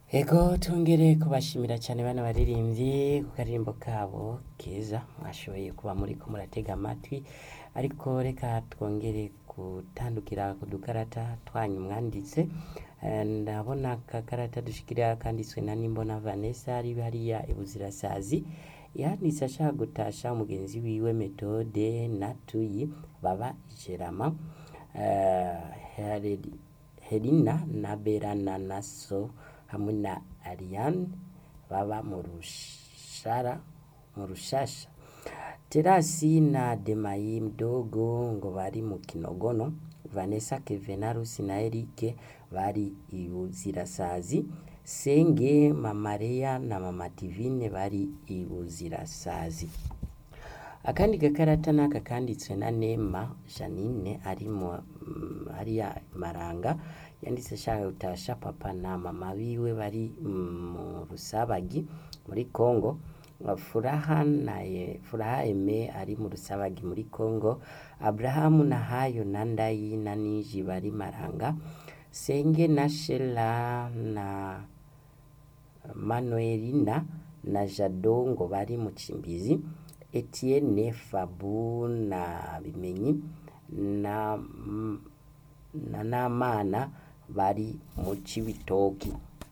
Ego tongere kubashimira cyane bana baririmbyi ku karirimbo kabo keza mwashoboye kuba muriko muratega amatwi ariko reka twongere gutandukira ku dukarata twanyu mwanditse Eh, ndabona akakarata dushikira kanditswe na Nimbona Vanessa ari hariya ibuzirasazi yanditse ashaka gutasha umugenzi wiwe Methode na Tuyi baba Jerama eh, Heredi- Herina na Berana na So hamwe na Ariane baba mu rushara mu rushasha Terasi na Demayi mdogo ngo bari mu Kinogono Vanessa Kevenarusi na Eric bari ibuzirasazi Senge Mama Leya na Mama Divine bari ibuzirasazi akandi gakarata naka kanditswe na Nema Janine ari mu mm, hariya Maranga yanditse ashaka gutasha papa na mama biwe bari mm, mu Rusabagi muri Congo Furaha na ye, Furaha Eme ari mu Rusabagi muri Congo Abrahamu na Hayo na Ndayi na Niji bari Maranga Senge na Shela na Manuelina na Jado ngo bari mu Cimbizi Etienne Fabu na Bimenyi na na Namana bari mu Cibitoki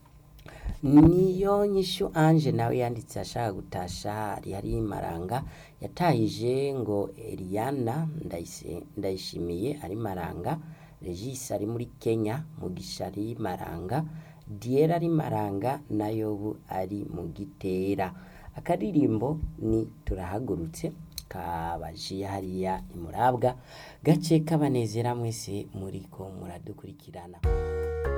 niyo nyishu Ange nawe yanditse ashaka gutasha ari hari Maranga yatahije ngo Eliana Ndayise- Ndayishimiye ari Maranga Regis ari muri Kenya Mugisha ari Maranga Diera ari Maranga na Yobu ari mu Gitera akaririmbo ni turahagurutse kabajiye hariya imurabwa gace kabanezera mwese muriko muradukurikirana